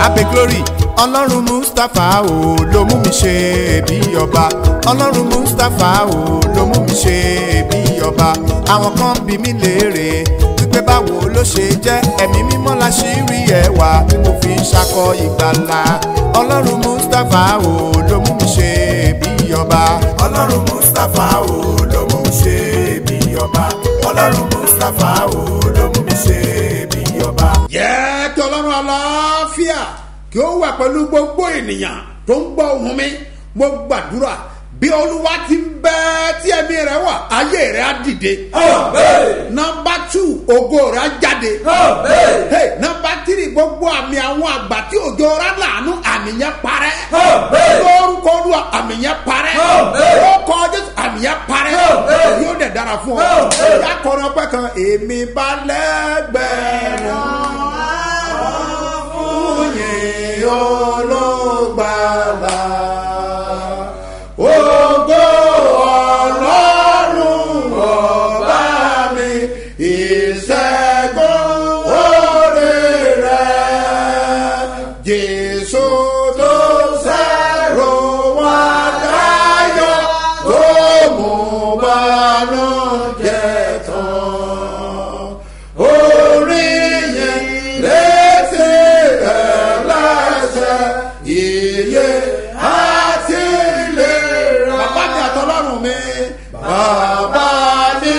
abe glory ọlọ́run mustapha o ló mú mi ṣe bí ọba ọlọ́run mustapha o ló mú mi ṣe bí ọba àwọn kan bí mi léèrè wípé báwo ló ṣe jẹ́ ẹ̀mí mímọ́ la ṣì rí ẹwà tí mo fi ń ṣakọ ìgbàlà ọlọ́run mustapha o ló mú mi ṣe bí ọba ọlọ́run mustapha o ló mú mi ṣe bí ọba ọlọ́run mustapha o ló mú mi ṣe bí ọba. jẹ́ kí ọlọ́run aláfíà kí ó wà pẹ̀lú gbogbo ènìyàn tó ń gbọ́ ohùn mi mo gbàdúrà bí olúwa ti ń bẹ tí ẹ̀mí rẹ̀ wà ayé rẹ̀ á dìde. nọmba tù ògo rẹ̀ á jáde. Hey, nọmba tírì gbogbo àmì àwọn àgbà tí òjò rẹ̀ lànà àmì yẹn parẹ́. lórúkọ olúwa àmì yẹn parẹ́. lórúkọ jésù àmì yẹn parẹ́. yóò dẹ̀ dára fún ọ. ìyá kọrin ọpẹ kan èmi bá lẹ́gbẹ̀rún yìn olóògbàlà. Ògo Ọlọ́run ọba mi, ìṣẹ́gun oore rẹ̀. Jésù tó ṣẹ́rù wá dáyọ̀ tó mú bànújẹ́ tán. Orí yẹn létí ẹlẹ́sẹ̀ iye àti ìlera. Bàbá mi àtọ́lọ́run mi. Bàbá mi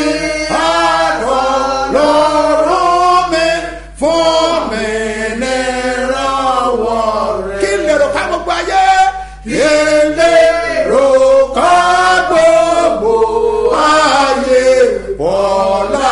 àtọ́lọ́run mi fún mi ní ìrànwọ́ rẹ̀. Kí lè rò ká gbogbo ayé? Kí lè rò ká gbogbo ayé? Bọ̀lá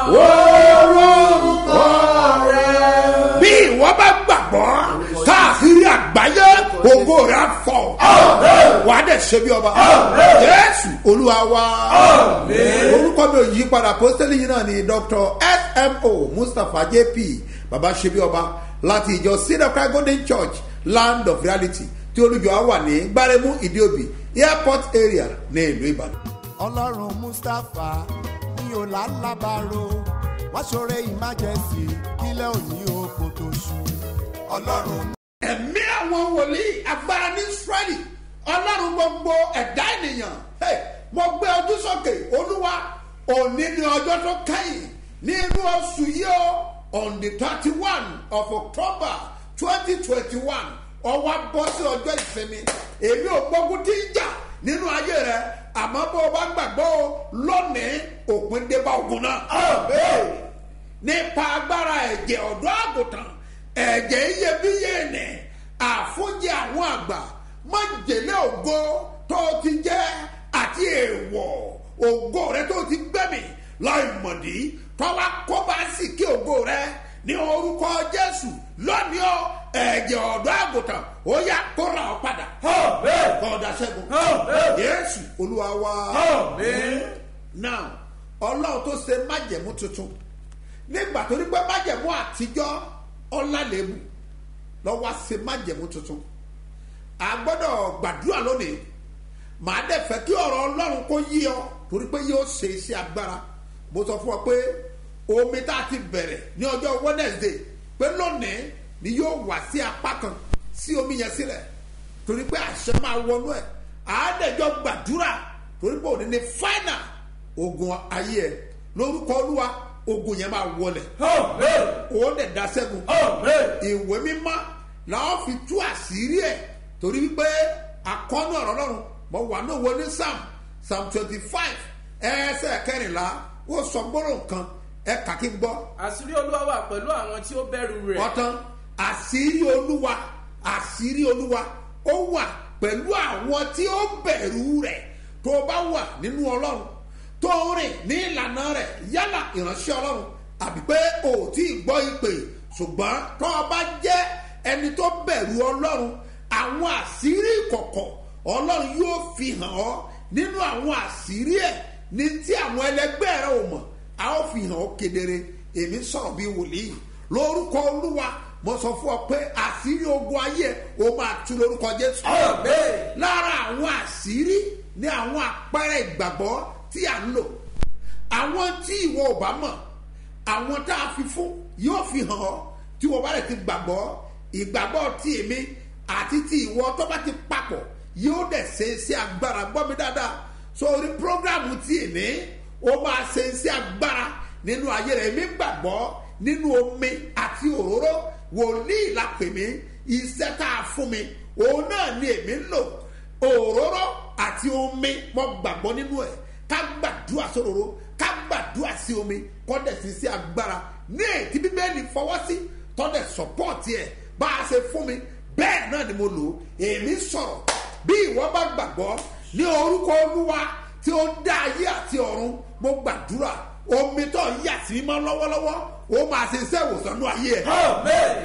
orúkọ rẹ̀. Bí ìwọ bá gbàgbọ́ káàkiri àgbáyé ògo rẹ̀ á fọ̀. Wà á dẹ̀ ṣe bí ọba. Jésù Olúwa wa. Orúkọ mi ò yí padà pósítẹ́lì yìí náà ni Dr. SMO Mustapha JP Baba ṣe bí ọba láti ìjọ Sinakra Golden Church Land of Reality tí olùjọ á wà ní Gbáremú Ìdíòbí Airport area ní ìlú Ìbàdàn. ọlọ́run mustapha ní ọ̀làlábàárò wá ṣoore emergency kílẹ̀ òní oko tó ṣú. ọlọ́run ẹ̀mí àwọn wòlíì agbára ní israẹli ọlọ́run gbogbo ẹ̀dá ènìyàn Hey, mo gbé ojú sókè olúwa òní ni ọjọ́ tó kẹ́yìn ní inú oṣù yìí o on the thirty one of october twenty twenty one ọwọ́ bọ́ sí ọjọ́ ìsinmi èmi ò gbógun tí ń jà nínú ayé rẹ àmọ́ bó o bá gbàgbọ́ o lónìí òpin dé bá ogun náà. Amen nípa agbára ẹ̀jẹ̀ ọ̀dọ́ àgùntàn ẹ̀jẹ̀ iyebíye nì àfúnjẹ àwọn àgbà májèlé ògo tó ti jẹ́ àti èèwọ̀ ògo rẹ tó ti gbẹ̀mí láì mọ̀dí tọ́wá kó bá sì kí ògo rẹ ní orúkọ jésù lónìí ọ ẹ̀jẹ̀ ọ̀dọ́ àgùntàn ó yá kó ra ọ padà kọ́ọ̀dà ṣẹ́gun jésù olúwa wa now ọlọ́run tó ṣe májẹ̀mú tuntun nígbà tó ní pé májẹ̀mú àtijọ́ ọ̀làlẹ́mù lọ́wọ́ ṣe májẹ̀mú tuntun a gbọ́dọ̀ gbàdúrà lónìí màá dẹ̀ fẹ́ kí ọ̀rọ̀ ọlọ́run kó yí ọ torí pé yóò ṣe iṣẹ́ agbára mo sọ fún ọ pé omi tá a ti bẹ̀rẹ̀ ní ọjọ́ wednesday pé lónìí ni yóò wá sí apá kan sí omi yẹn sílẹ̀ torí pé àṣẹ máa wọnú ẹ̀ àádẹ́jọ́ gbàdúrà torí pé òní ni final ogun ayé ẹ lórúkọ olúwa ogun yẹn máa wọlẹ̀ ó dẹ̀ da sẹ́gun ìwé mímọ́ làwọn fi tú àṣírí ẹ̀ torí wípé akọ́nú ọ̀rọ̀ lọ́run mo wà ní òwe ní psalm psalm twenty five ẹsẹ̀ kẹrìnlá ó sọ gbọ́dọ̀ nǹkan ẹ kà kí n gbọ́ àṣírí olúwa wà pẹ̀lú àwọn tí ó bẹ̀rù rẹ̀ ọ̀tán àṣírí olúwa àṣírí olúwa ó wà pẹ̀lú àwọn tí ó bẹ̀rù rẹ̀ tó bá wà nínú ọlọ́run tó ń rìn ní ìlànà rẹ̀ yálà ìránṣẹ́ ọlọ́run àbí pé o ò tí ì gbọ́ ìpè ṣùgbọ́n tó o bá jẹ́ ẹni tó bẹ̀rù ọlọ́run àwọn àṣírí ìkọ̀kọ̀ ọlọ́run yóò fi hàn ọ́ nínú àwọn àṣírí ẹ̀ ní tí àwọn ẹlẹgbẹ́ rẹ ò mọ̀ a ó fi hàn ọ́ kedere èmi sọ̀rọ̀ bíi wòlíì lórúkọ olúwa mo sọ fún ọ pé àṣírí ogun ayé o máa tú lórúkọ jésù. lára àwọn àṣírí ní àwọn àpẹẹrẹ ìgbàgbọ́ tí à ń lò àwọn tí ìwọ ò bá mọ̀ àwọn tá a fi fún yóò fi hàn ọ́ tí wọ́n bá rẹ̀ ti gbàgbọ́ ìgbàgbọ́ ti èmi àti ti ìwọ tó bá ti papọ̀ yóò dẹ̀ ṣe iṣẹ́ agbára gbọ́ mi dáadáa sórí prógrámù ti èmi ó máa ṣe iṣẹ́ agbára nínú ayé rẹ̀ èmi gbàgbọ́ nínú omi àti òróró wòlíì la pè mí iṣẹ́ tá a fún mi òun náà ni èmi ń lò òróró àti omi mo gbàgbọ́ nínú ẹ̀ ká gbàdúrà sóróró ká gbàdúrà sí omi kọ́dẹ̀ sí sí agbára ní ètí bíbélì fọwọ́ sí tọ́dẹ̀ sọ́pọ́ọ̀tì ẹ̀ bá a ṣe fún mi bẹ́ẹ̀ náà ni mo lò ó èmi sọ̀rọ̀ bí ìwọ bá gbàgbọ́ ní orúkọ olúwa tí ó dá ayé àti ọ̀run mo gbàdúrà omi tó ń yà sí mọ́ lọ́wọ́lọ́wọ́ ó máa ṣe iṣẹ́ ìwòsàn ní ayé ẹ̀ Amen.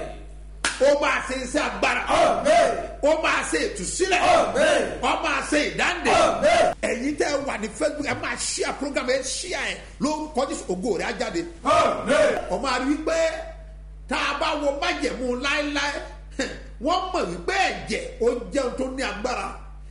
ó máa ṣe iṣẹ́ agbára Amen. ó máa ṣe ìtúsílẹ̀ Amen. ó máa ṣe ìdáǹdè Amen. ẹ̀yin tẹ́ ẹ wà ní facebook ẹ máa ṣíà program ẹ ṣíà ẹ lórúkọ jésù ògo rẹ̀ á jáde Amen. ọmọ àrí wípé tá a bá wo májẹ̀mú láéláé wọ́n mọ̀ wípé ẹ̀jẹ̀ ó jẹun tó ní agbára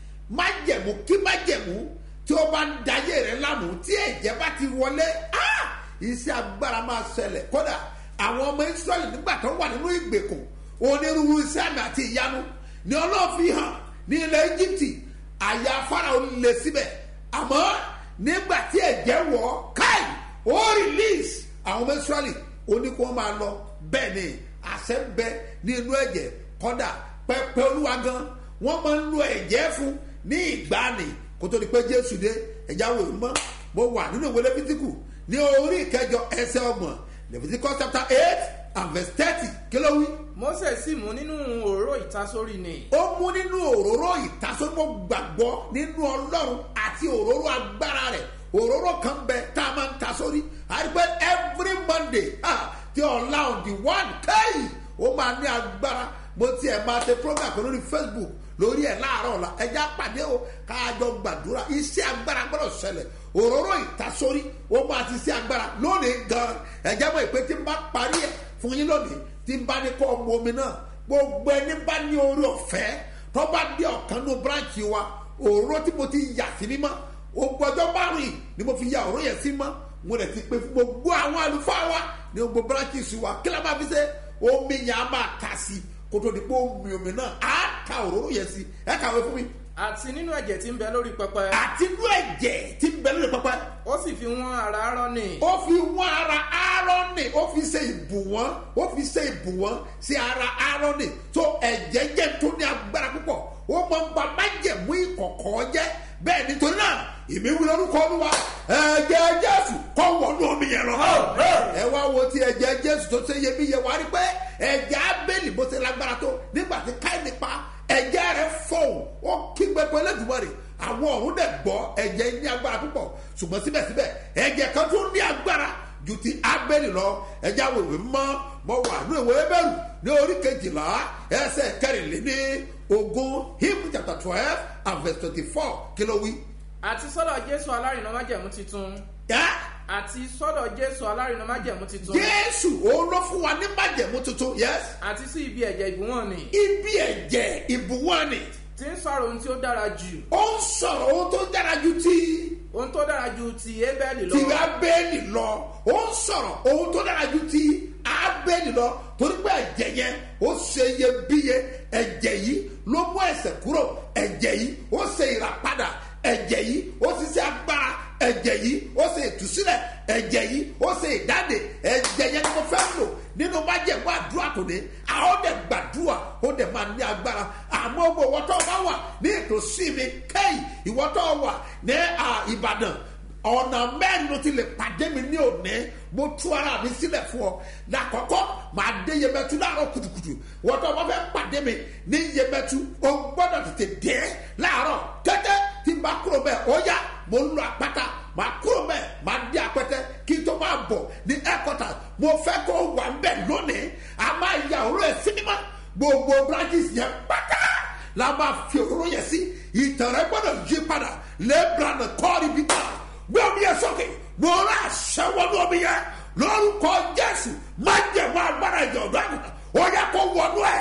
májẹ̀mú kí májẹ̀mú tí ó bá ń dayé rẹ̀ lánàá tí ẹ̀jẹ̀ bá ti wọlé ah! iṣẹ́ agbára máa ṣẹlẹ̀ kódà àwọn ọmọ israẹli nígbà tó wà nínú ìgbèkùn onírúurú iṣẹ́ àmì àti ìyanu ni ọlọ́run fi hàn ní ilẹ̀ íjíbítì àyà fáráò lè síbẹ̀ àmọ́ nígbà tí ẹ̀jẹ̀ wọ̀ káì ó release àwọn ọmọ israẹli ó ní kí wọ́n máa lọ bẹ́ẹ̀ ni àṣẹ ń bẹ ní inú ẹ̀jẹ̀ kọ́dà pẹpẹ olúwa gan wọ́n máa ń lo ẹ̀jẹ̀ fún ní ìgbàanì kó tó di pé jésù dé ẹ̀já wò mọ́ mo wà nínú ìwé lẹ́fítíkù ní orí ìkẹjọ ẹsẹ̀ ọgbọ̀n leviticus chapter eight and verse thirty kí ló wí Mósè sì mú nínú òróró ìtasórí ni. ó mú nínú òróró ìtasọ́gbọ́ gbàgbọ́ nínú ọlọ́run àti òróró agbára rẹ̀ òróró kan bẹ tá a máa ń ta sórí àdìpẹ́ every monday ah, tí ọ̀la on the one kéyì ó máa ní agbára mo tiẹ̀ máa ṣe program kan lórí facebook lórí ẹ̀ láàárọ̀ ọ̀la ẹja pàdé o káàjọ gbàdúrà iṣẹ́ agbára gbọ́dọ̀ ṣẹlẹ̀ òróró ìtasórí ó máa ti ṣe agbára lónìí gan ẹ̀jẹ̀ mọ̀ ìpè tí n bá parí ẹ̀ fún yín lónìí tí n bá ní kọ́ ọmọ omi náà gbogbo ẹni bá ní orí ọ̀fẹ́ tó bá dé ọ̀kan ní branch wa òróró tí mo ti yà sí mímọ́ ògbọ́jọ́ márùn yìí ni mo fi ya òróró yẹn sí mọ́ mo rẹ̀ ti pé fún gbogbo àwọn àlùfáà wa ní gbogbo branches wa kí ló máa fi ṣe omi yẹn á máa ta sí kó tó di pé omi omi náà á ta òróró yẹn sí ẹ kàwé fún mi àti nínú ẹ̀jẹ̀ tí ń bẹ lórí pẹpẹ. àti inú ẹ̀jẹ̀ tí ń bẹ lórí pẹpẹ ó sì fi wọ́n ara Áárónì. ó fi wọ́n ara Áárónì ó fi ṣe ìbùwọ́n ó fi ṣe ìbùwọ́n sí ara Áárónì tó ẹ̀jẹ̀ jẹ́ tó ní agbára púpọ̀ ó mọ ń ba májẹ̀mú ìkọ̀kọ̀ jẹ́ bẹ́ẹ̀ nítorí náà ìmí wí lórúkọ olúwa ẹ̀jẹ̀ Jésù kọ́ wọnú omi yẹn lọ. ẹ wá wo ti ẹ̀jẹ̀ Jésù tó ṣe iyebíye wá rí pé ẹ̀jẹ̀ Ábélì bó ṣe lágbára tó nígbà tí Káínì pa ẹ̀jẹ̀ rẹ̀ fọ̀hún ó kígbe pé Olódùmarè àwọn ọ̀run dẹ̀ gbọ́ ẹ̀jẹ̀ ní agbára púpọ̀ ṣùgbọ́n síbẹ̀síbẹ̀ ẹ̀jẹ̀ kan tó ní agbára ju ti Ábélì lọ ẹ̀jẹ̀ àwọn ìwé mọ́ mọ́ wà ní ìwé Hébérù ní orí kejìlá ẹsẹ̀ kẹrìnléní ogún Hebrew chapter twelve and verse twenty-four kí ló wí. àti sọ́dọ̀ Jésù alárinà májẹ̀mú titun. Ẹ́ àti sọ́dọ̀ Jésù alárinà májẹ̀mú titun. Jésù òun ló fún wa ní májẹ̀mú tuntun yes àti sí ibi ẹ̀jẹ̀ ìbúwọ̀n ni. ibi ẹ̀jẹ̀ ìbùwọ́ni tí ń sọ̀rọ̀ ohun tí ó dára jù. ó ń sọ̀rọ̀ ohun tó dára ju ti ohun tó dára ju ti Ébẹ́lì lọ. ti Ábélì lọ ó ń sọ̀rọ̀ ohun tó dára ju ti Ábélì lọ torí pé ẹ̀jẹ̀ yẹn ó ṣe iyebíye ẹ̀jẹ̀ yìí ló mú ẹ̀ṣẹ̀ kúrò ẹ̀jẹ̀ yìí ó ṣe ìràpadà ẹ̀jẹ̀ yìí ó ṣiṣẹ́ agbára ẹ̀jẹ̀ yìí ó ṣe ìtúsílẹ̀ ẹ̀jẹ̀ yìí ó ṣe ìdáde ẹ̀jẹ̀ yẹn ni mo fẹ́ lò nínú májẹ̀mú àdúrà tó ní àwọn dẹ̀ gbàdúrà ó dẹ̀ máa ní agbára àmọ́ owó ìwọ́tọ̀ bá wà ní ìtòsí mi kẹ́yì ìwọ́tọ̀ wà ní Ìbàdàn ọ̀nà mẹ́rin ló ti lè pàdé mi ní òní mo tú ara mi sílẹ̀ fún ọ lákọ̀ọ́kọ́ màá dé yemẹtu láàárọ̀ kùtùkùtù wọ́n tó wọ́n fẹ́ pàdé mi ní yemẹtu o gbọ́dọ̀ tètè dé láàárọ̀ kẹ́tẹ́ tí n bá kúrò bẹ́ẹ̀ ó yá mo ń lọ àpáta màá kúrò bẹ́ẹ̀ màá dé àpẹtẹ kí n tó máa bọ̀ ní headquarters mo fẹ́ kó wà ń bẹ̀ lónìí a máa ya òró ẹ̀ sinimá gbogbo branches yẹn pátá la máa fi òró yẹn sí ìtàn rẹ gbọ́dọ̀ yí padà lẹ́ẹ̀bùránà kọ́ọ̀rì bí ká gbé omi yẹn sókè mo rà àṣẹwọ́nú omi yẹn lórúkọ Jésù má jẹ̀mọ́ agbára ìjọ ọ̀dọ́ àgùntàn ó yẹ kó wọnú ẹ̀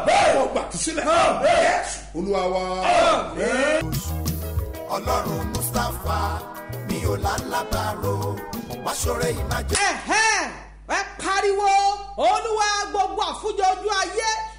ó gbà tú sílẹ̀ Jésù Olúwa wa. ọlọ́run mustapha mi ò lálábàárò wá ṣọrẹ ìmájẹ. ẹ̀hẹ́n ẹ pariwo olúwa gbogbo àfúnjọ ojú ayé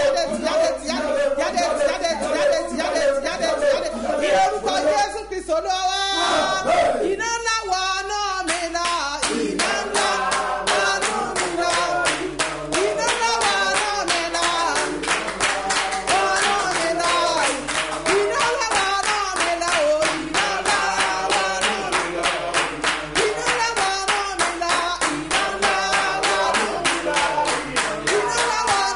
tìjáde tìjáde tìjáde tìjáde tìjáde tìjáde tìjáde tìjáde tìjáde ní orúkọ jésù kristu olúwa iná ńlá wọ náà mi là iná ńlá wọ náà mi là iná ńlá wọ náà mi là wọ náà mi là iná ńlá wọ náà mi là o iná ńlá wọ náà mi là iná ńlá wọ náà mi là iná ńlá wọ náà mi là.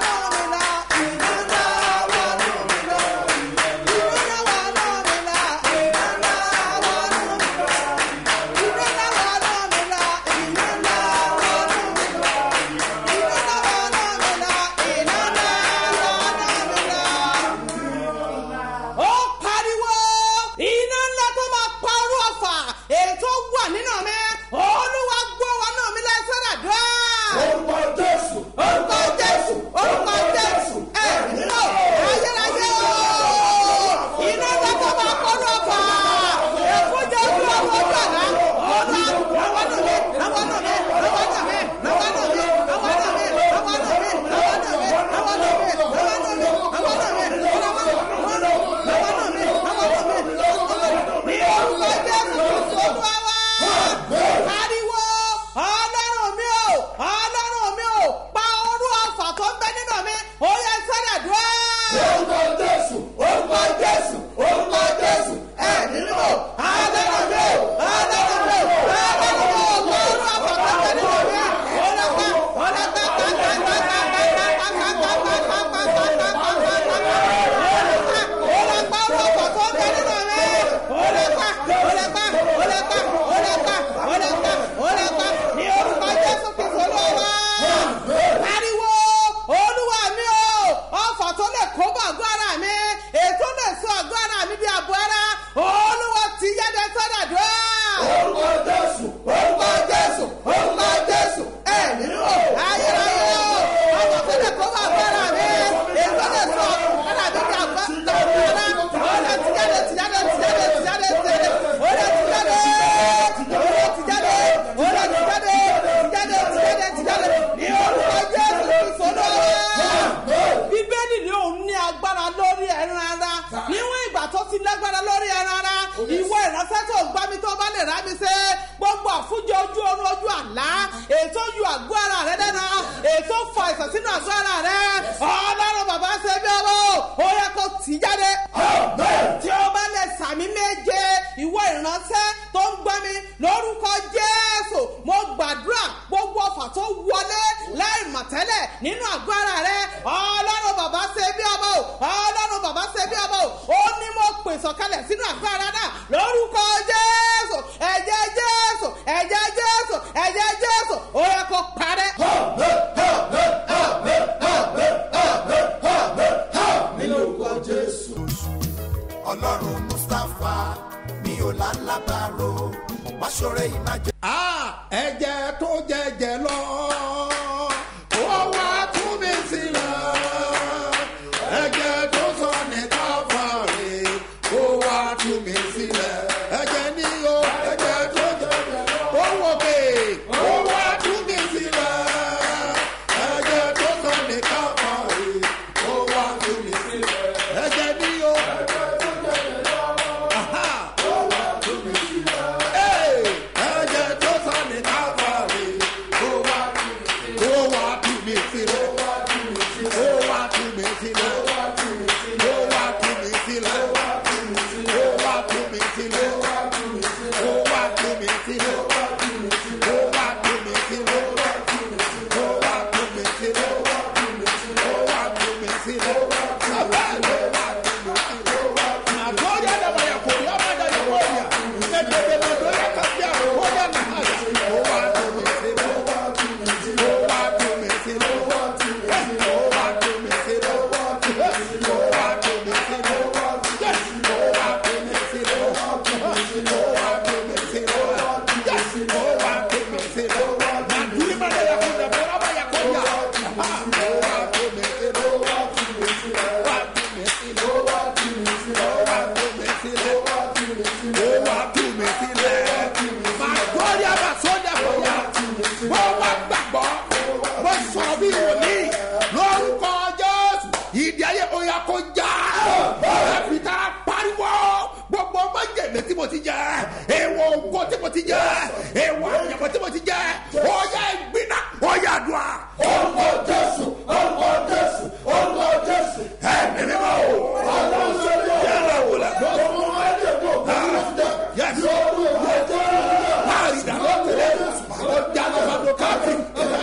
ó pariwo iná ńlá tó máa pa orú ọ̀fà ètò wà nínú mi olúwa gbọ́ wa náà mi lẹ́sẹ̀ rẹ̀ dùn. orúkọ jésù orúkọ jésù orúkọ jésù ẹ nínú ayérayé o iná ńlá tó máa pa orú ọ̀fà èfúnjẹ ojú ọmọ ojú àná ọ̀nà àwọn nù mí àwọn nù mí àwọn nù mí àwọn nù mí àwọn nù mí àwọn nù mí àwọn nù mí àwọn nù mí àwọn nù mí àwọn nù mí àwọn nù mí àwọn nù mí àwọn nù mí àwọn nù mí àwọn nù mí ní orúkọ jésù kristu olúwa wá pariwo ọlọ́run mi o ọlọ́run mi o pa orú ọ̀fà tó ń bẹ nínú mi ó yẹ sẹ́dẹ̀ dúró. orúkọ jésù orúkọ jésù orúkọ jésù ẹ nínú ọlọ́run mi o ọlọ́run mi o ọlọ́run mi o pa orú ọ̀fà tó ń bẹ nínú mi ó lọ pa ó lọ pa ní orúkọ jésù kristu olúwa pariwo olúwa mi o ọfà tó lè kó bọ̀ àgọ́ ara mi ètò lè sọ àgọ́ ara mi bí àbọ̀ ara olúwa ti yáde sọ́dà dùn. orúkọ jésù orúkọ jésù orúkọ jésù ẹ nínú ayérayé o ọfà tó lè kó bọ̀ àgọ́ ara mi ètò lè sọ ara mi bí àbọ̀ ara olè ti jáde ti jáde ti jáde ti jáde ti jáde olè ti jáde olè ti jáde olè ti jáde ti jáde ti jáde ti jáde ní orúkọ jésù kristu olúwa bíbélì ni òun ní agbára lórí ẹran ara níwọ̀n ìgbà tó ti lágbára lórí ẹran ara ìwọ ìránṣẹ́ tó ń gbá mi tó bá lè rá mi ṣe gbogbo àfúnjẹ ojú oorun ojú àlá ètò yọ àgọ́ ara rẹ dẹ́nà ètò fọ àìsàn sínú àgọ́ ara rẹ ọlọ́run bàbá ṣe bí ọwọ́ ó yẹ kó tì í jáde tí o bá lè sàmì méje ìwọ ìránṣẹ́ tó ń gbọ́ mi lórúkọ jésù mo gbàdúrà gbogbo ọfà tó wọlé láì mọ̀ tẹ́lẹ̀ nínú àgọ́ ara rẹ ọlọ́run bàbá ṣe bí ọmọ o ọlọ́run bàbá ṣe bí ọmọ o ó ní mo pè sọ̀kalẹ̀ sínú àgọ́ ara náà lórúkọ jésù ẹ̀jẹ̀ jésù ẹ̀jẹ̀ jésù ẹ̀jẹ̀ jésù ó yẹ kó parẹ́. nínú orúkọ jésù. ọlọ́run mustapha mi ò lálábàárò wá ṣọrẹ ìmájẹ. Ah, ẹ̀jẹ̀ tó jẹ̀jẹ̀ lọ. Ó wá tú mi sílẹ̀. Ẹ̀jẹ̀ tó sọ ní káfàrí. Ó wá tú mi sílẹ̀. Ẹ̀jẹ̀ ní o. Ẹ̀jẹ̀ tó jẹ̀jẹ̀ lọ. Ó wò pé. Ó wá tú mi sílẹ̀. Ẹ̀jẹ̀ tó sọ ní káfàrí. Ó wá tú mi sílẹ̀. Ẹ̀jẹ̀ ní o. Aha. Hey! ẹ̀jẹ̀ tó sọ ní káfàrí. Ó wá tú mi ti jẹ èèwọ̀ àyànmọ́ tí mo ti jẹ ọ̀yà ìgbìnà ọ̀yà àdúrà. orúkọ jésù orúkọ jésù orúkọ jésù. ẹ̀mí mímọ́ o ọlọ́run sọ́dọ̀ yàrá wò la. ọmọ májèkó òkúta Yes. lórí ọjọ́ jésù. Láàrin ìdáná tẹ̀lé ọjà lọ́ba tó káàkiri.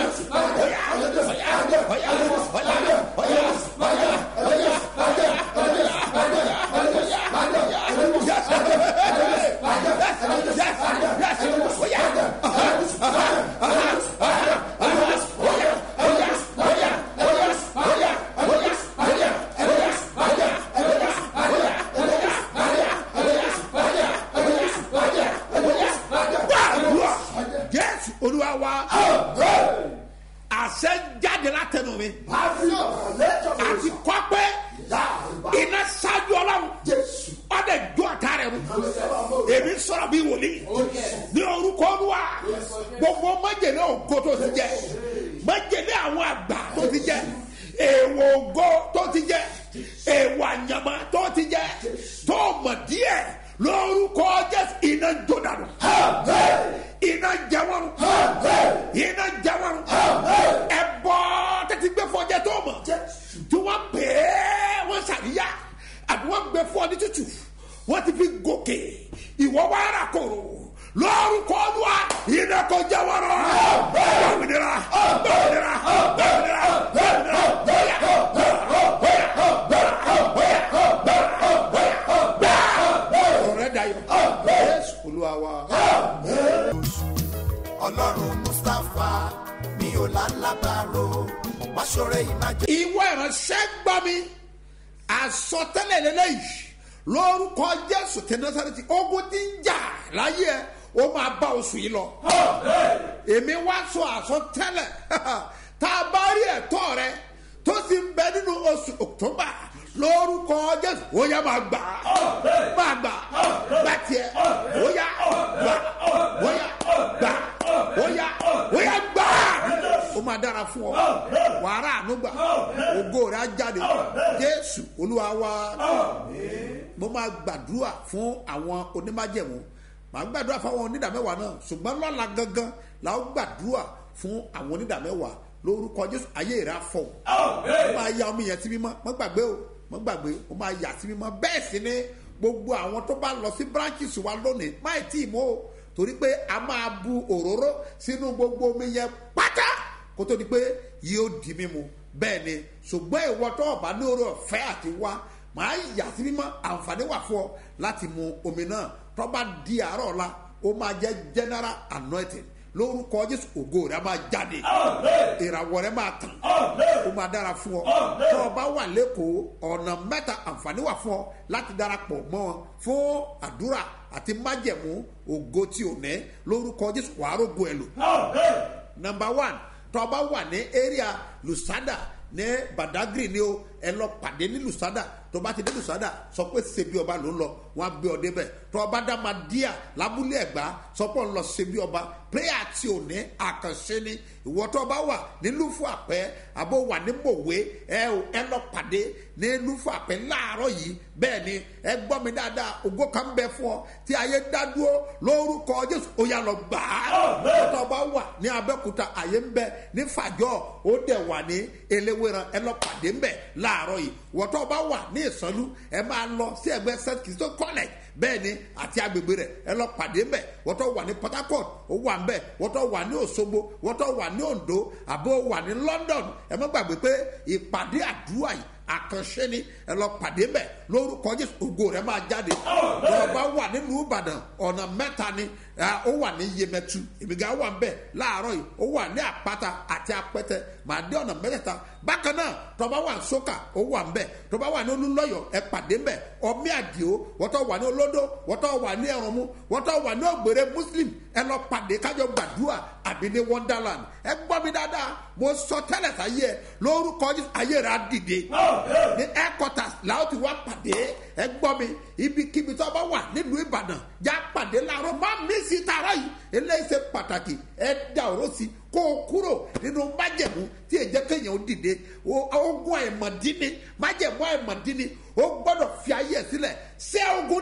Gbàdúrà Jésù Olúwa wa àṣẹ jáde látẹnu mi àti kọ́pẹ́ iná ṣáájú ọlọ́run ọdẹ jọ àtà rẹ mu èmi sọ̀rọ̀ bí wòlíì ní orúkọ olúwa gbogbo májèlé ògo tó ti jẹ májèlé àwọn àgbà tó ti jẹ èèwọ̀ ògo tó ti jẹ èèwọ̀ àyàmá tó ti jẹ tó mọ̀ díẹ̀ lórúkọ jésù iná jó dànù iná jẹ wọn iná jẹ wọn ẹ bọ tètè gbé fọjẹ tó mọ tí wọn bẹẹ wọn ṣàríyá àbí wọn gbé fọ ní tútù wọn ti fi gòkè ìwọ wà rà kòrò lórúkọ olúwa iná kò jẹ wọn rọ báwìnira báwìnira báwìnira báwìnira bóyá ọrẹ dayọ jésù olúwa wa. ọlọ́run mustapha mi ò lálábàárò wá ṣọrẹ ìmájẹ. ìwọ ìránṣẹ́ gbọ́ mi àsọtẹ́lẹ̀ lélẹ́yìí lórúkọ jésù tẹ násàrẹ́tì ogun ti ń jà láyé ẹ ó máa bá oṣù yìí lọ. èmi wá sọ àsọtẹ́lẹ̀ tá a bá rí ẹ̀tọ́ rẹ tó sì ń bẹ nínú oṣù october lórúkọ jésù ó yá máa gbà máa gbà gbà tiẹ̀ ó yá gbà ó yá gbà ó yá ó yá gbà ó máa dára fún ọ wàrà ànúgbà ògo rẹ á jáde jésù olúwa wa mo máa gbàdúrà fún àwọn onímájẹ̀mú màá gbàdúrà fún àwọn onídàmẹ́wàá náà ṣùgbọ́n lọ́la gangan la ó gbàdúrà fún àwọn onídàmẹ́wàá lórúkọ jésù ayé rẹ afọ ó máa ya omi yẹn sí mímọ́ mọ́ gbàgbé o mọ́ gbàgbé o máa yà sí mímọ́ bẹ́ẹ̀ sì ni gbogbo àwọn tó bá lọ sí branches wa lónìí máì tí ì mọ́ o torí pé a máa bu òróró sínú gbogbo omi yẹn pátá kó tó di pé yóò di mímu bẹ́ẹ̀ ni ṣùgbọ́n ìwọ tó ọ̀bá ní orí ọ̀fẹ́ àti wá màá yà sí mímọ́ àǹfààní wà fún ọ láti mu omi náà tó bá di àárọ̀ ọ̀la ó máa jẹ́ general anointing lórúkọ jésù ògo rẹ máa jáde ìràwọ̀ rẹ máa tàn ó máa dára fún ọ tó o bá wà lẹ́kọ̀ọ́ ọ̀nà mẹ́ta àǹfààní wà fún ọ láti darapọ̀ mọ́ wọn fún àdúrà àti májẹ̀mú ògo tí ò ní lórúkọ jésù wàá rògbò ẹ̀ lò number one tó o bá wà ní area lusada ní badagry ni o ẹ lọ pàdé ní lusada tó o bá ti dé lusada sọ pé ṣebí ọba ló ń lọ wọn á gbé ọ débẹ tó o bá dá máa díà lábúlé ẹgbà sọ pé ọ ń lọ ṣebí ọba prayer tí ò ní àkànṣe ni ìwọ tó o bá wà ní lúfù àpẹ àbó wà ní mòwe ẹ ò ẹ lọ pàdé ní lúfù àpẹ láàárọ yìí bẹẹ ni ẹ gbọ́ mi dáadáa ògo kan bẹ fún ọ tí ayé dá dúró lórúkọ jésù ó yà lọ gbà á tó o bá wà ní abẹ́kúta àyè ń bẹ ní fàjọ́ ó dẹ̀ wà ní eléwéran ẹ lọ pàdé ń bẹ láàárọ̀ yìí wọ́tọ́ bá wà ní ìsọ̀lú ẹ máa lọ sí ẹgbẹ́ st christo college bẹ́ẹ̀ ni àti agbègbè rẹ̀ ẹ lọ pàdé ń bẹ̀ wọ́tọ́ wà ní port harcourt ó wà ń bẹ̀ wọ́tọ́ wà ní òṣogbo wọ́tọ́ wà ní ondo àbó wà ní london ẹ má gbàgbé pé ìpàdé àdúrà yìí àkànṣe ni ẹ lọ pàdé mbẹ lórúkọ jésù ògo rẹ máa jáde lọba wà nílùú ìbàdàn ọ̀nà mẹ́ta ni ó wà ní yemẹtu ìmìgá wà ń bẹ láàárọ̀ yìí ó wà ní àpáta àti apẹtẹ màá dé ọ̀nà mẹ́tẹ̀ẹ̀ta bákan náà tọba wà ní sókà ó wà ń bẹ tọba wà ní olúlọ́yọ̀ ẹ pàdé mbẹ ọmí àdìo wọ́tọ̀ wà ní olódó wọ́tọ̀ wà ní ẹ̀rọ̀mú wọ́tọ̀ wà ní ògbèrè muslim ẹ lọ pàdé kájọ gbàdúrà àbí ní wonderland ẹ gbọ́ mi dáadáa mo sọ tẹ́lẹ̀ sáyé ẹ lórúkọ jésù ayé rẹ á dìde ní headquarters làwọn ti wá pàdé ẹ gbọ́ mi ibikíbi tó bá wà nílùú ìbàdàn já pàdé láàárọ̀ má mí sí tààrà yìí eléyìí ṣe pàtàkì ẹ dá ọ̀rọ̀ sí kó o kúrò nínú májẹ̀mú tí èjẹ́ kéèyàn ó dìde ogun àìmọ̀dínní májẹ̀mú àìmọ̀dínní ó gbọ́dọ̀ fi ayé ẹ̀ sílẹ̀ ṣé ogun náà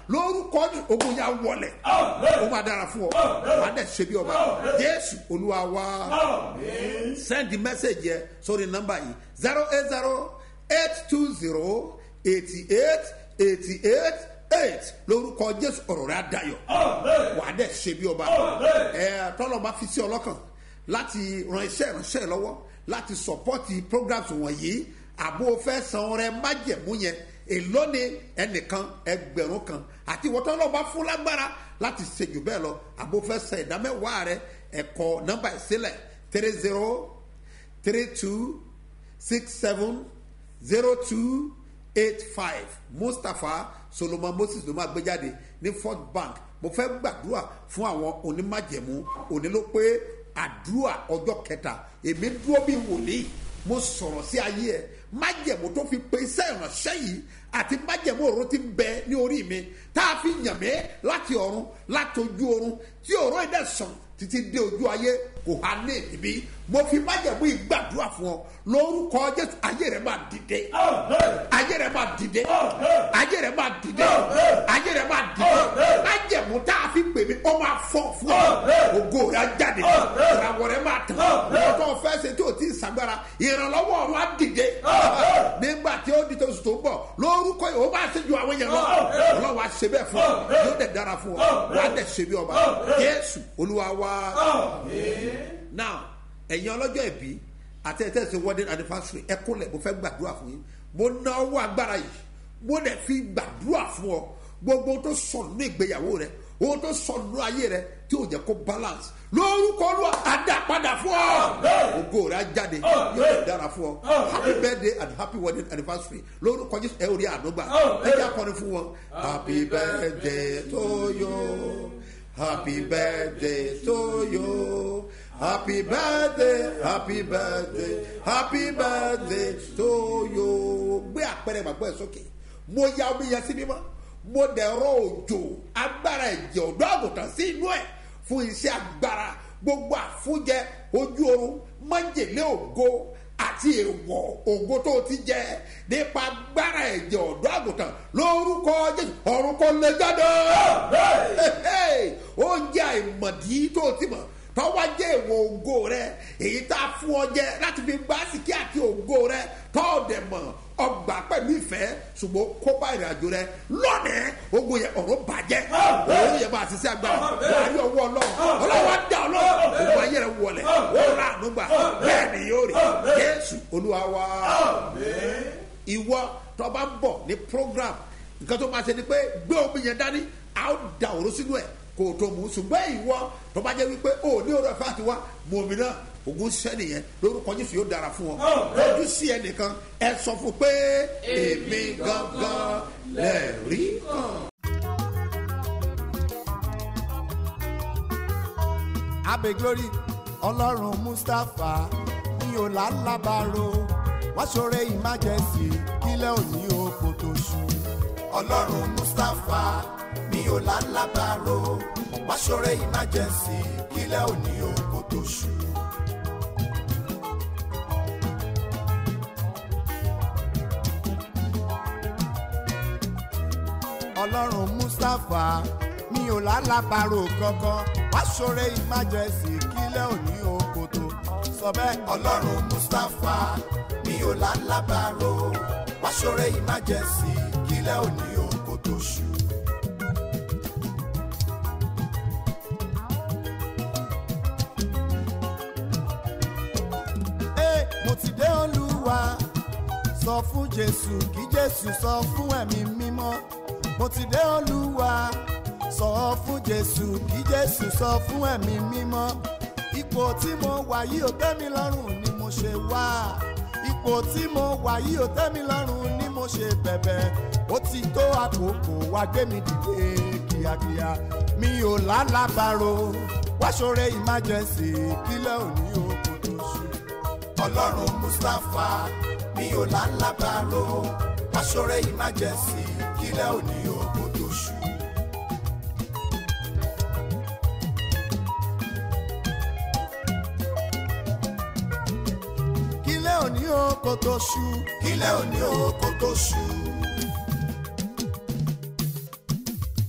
lórúkọ Jésù, ogun yà wọlẹ̀ ó máa dára fún ọ wà á dẹ̀ ṣe bí ọba jésù olúwa wá send the message yẹ sórí nọ́mbà yìí zero eight zero eight two zero eighty eight eighty eight eight lórúkọ jésù ọ̀rọ̀ rẹ̀ adayọ̀ wà á dẹ̀ ṣe bí ọba ẹ̀ tọ́lọ̀ bá fi sí ọlọ́kàn láti ran iṣẹ́ ìránṣẹ́ lọ́wọ́ láti sọpọ́tì programs wọ̀nyí àbò fẹ́ san ọrẹ májẹ̀mú yẹn èló ni ẹnìkan ẹgbẹ̀rún kan àti ìwọ́tọ́ lọ́ba fún lágbára láti ṣe jù bẹ́ẹ̀ lọ àbò fẹ́ san ìdámẹ́wàá rẹ ẹ̀kọ́ nọ́mbà ìsílẹ̀ three zero three two six seven zero two eight five mustapha solomon moses ló máa gbé jáde ní fort bank mo fẹ́ gbàdúrà fún àwọn onímájẹ̀mú òní ló pé àdúrà ọjọ́ kẹta èmi dúró bí wòlíì mo sọ̀rọ̀ sí ayé ẹ̀ májẹ̀mú tó fi pe iṣẹ́ ìránṣẹ́ yìí àti májẹ̀mú òru ti bẹ ní orí mi tá a fi yàn mí láti ọ̀run láti ojú ọ̀run tí òró yìí dẹ̀ sàn títí dé ojú ayé kò há ní ìbí mo fi májẹ̀mú yìí gbàdúrà fún ọ lórúkọ jésù ayé rẹ máa dìde ayé rẹ máa dìde ayé rẹ máa dìde ayé rẹ máa dìde májẹ̀mú tá a fi pè mí ó máa fọ́ fún ọ ògo rẹ á jáde ìràwọ̀ rẹ máa tàn lọ́tọ̀ fẹ́ ṣe tí o ti ṣàgbára ìrànlọ́wọ́ ọ̀run á dìde nígbà tí ó di tó sùn tó ń bọ̀ lórúkọ yìí ó bá ṣe ju àwọn yẹn lọ ọlọ́wọ́ á ṣe bẹ́ẹ̀ fún ọ yóò dẹ̀ dára fún ọ wàá dẹ̀ ṣe bí ọba jésù olúwa wá now ẹ̀yin ọlọ́jọ́ ìbí àti ẹ̀tẹ́ ṣe wedding anniversary ẹ kúnlẹ̀ mo fẹ́ gbàdúrà fún yín mo ná ọwọ́ agbára yìí mo dẹ̀ fi gbàdúrà fún ọ gbogbo tó sọnù ní ìgbéyàwó rẹ ohun tó sọnù ayé rẹ tí ò jẹ́ kó balance lórúkọ olúwa àdàpadà fún ọ ògo rẹ á jáde yóò dẹ̀ dára fún ọ happy birthday and happy wedding anniversary lórúkọ jésù ẹ ò rí ànúgbà ẹ jẹ́ akọni fún wọn happy birthday to you happy birthday to you. Happy birthday, happy birthday, happy birthday to you. Gbé àpẹẹrẹ gbàgbọ́ ẹ̀ sókè. Mo ya omi yẹn sí mímọ́. Mo dẹ̀rọ òjò agbára ẹ̀jẹ̀ ọ̀dọ́ àgùntàn sí inú ẹ̀ fún iṣẹ́ agbára gbogbo àfúnjẹ ojú oorun májèlé ògo àti èèwọ̀ ògo tó ti jẹ nípa agbára ẹ̀jẹ̀ ọ̀dọ́ àgùntàn lórúkọ jésù ọ̀run kò lè jáde. oúnjẹ àìmọ̀dí tó ti mọ̀ tọ́wọ́ jẹ́ ìwọ̀ ògo rẹ èyí tá a fún ọ jẹ láti fi gbá síkí àti ògo rẹ tọ́ọ̀dẹ̀ mọ̀ ọgbà pẹ̀lú ìfẹ́ ṣùgbọ́n kópa ìrìnàjò rẹ lónìí ogun yẹn ọ̀rọ̀ bàjẹ́ òun yẹn máa ṣiṣẹ́ agbára wàá rí ọwọ́ ọlọ́run ọlọ́wọ́ dá ọlọ́run òun ayé rẹ wọlé ó rà ànúgbà bẹ́ẹ̀ ni yóò rí jésù olúwa wá. ìwọ tó bá ń bọ̀ ní program nǹkan tó máa ṣe ni pé gbé omi yẹn dání a ó da òru sínú ẹ̀ kò tó mú ṣùgbọ́n ìwọ tó bá jẹ́ wípé o ní ọ̀rọ̀ ẹ̀fọ́ àti wá mú omi náà ogun ṣẹ́ nìyẹn lórúkọ jésù yóò dára fún ọ lójú sí ẹnìkan ẹ sọ fún pé èmi gangan lẹ́ẹ̀rí kan. abe glory ọlọ́run mustapha ní ọ̀làlábàárò wọ́n ṣoore emergency kílẹ̀ òní oko tó ṣú. ọlọ́run mustapha ní ọ̀làlábàárò wọ́n ṣoore emergency kílẹ̀ òní oko tó ṣú. ọlọ́run mustapha mi ò lálàbàrò kankan wá ṣoore emergency kílẹ̀ òní òkòtò sọ bẹ́ẹ̀. ọlọ́run mustapha mi ò lálàbàrò wá ṣoore emergency kílẹ̀ òní òkòtò ṣù. Ee, mo ti dé olúwa sọ fún jésù kí jésù sọ fún ẹ̀mí mímọ́ mo ti dé olúwa sọ fún jésù kí jésù sọ fún ẹ̀mí mímọ́ ipò tí mo wà yìí ò tẹ́ mi lọ́rùn ni mo ṣe wá ipò tí mo wà yìí ò tẹ́ mi lọ́rùn ni mo ṣe bẹ̀bẹ̀ ó ti tó àkókò wá gbé mi dìde kíákíá mi ò lálàbàrò wá ṣoore emergency kílẹ̀ òní òkú tó ṣù. ọlọ́run mustapha mi ò lálàbàrò wá ṣoore emergency kílẹ̀ òní òkú tó ṣù. kílẹ̀ òní òkú tó ṣù. kílẹ̀ òní òkú tó ṣù.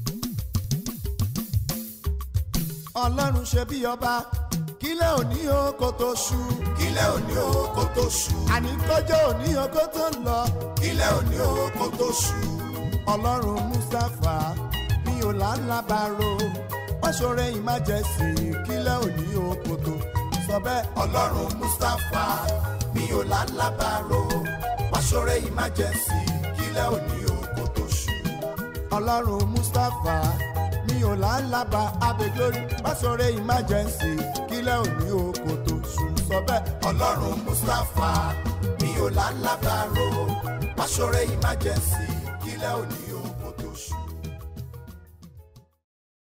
ọlọ́run ṣe bí ọba kílẹ̀ òní o kò tó ṣú. kílẹ̀ òní o kò tó ṣú. àní kọjọ́ òní o kò tó lọ. kílẹ̀ òní o kò tó ṣú. ọlọ́run mustapha mi ò lálábàárò wọ́n ṣoore ìmájẹsì kílẹ̀ òní o kò tó. sọ bẹ́ẹ̀ ọlọ́run mustapha mi ò lálábàárò wọ́n ṣoore ìmájẹsì kílẹ̀ òní o kò tó ṣú. ọlọ́run mustapha mi ò lálábà abẹ́glórí pásọ̀rẹ́ emergency kílẹ̀ òní oko tó sùn sọ bẹ́ẹ̀. ọlọ́run mustapha mi ò lálábà ro pásọ̀rẹ́ emergency kílẹ̀ òní o.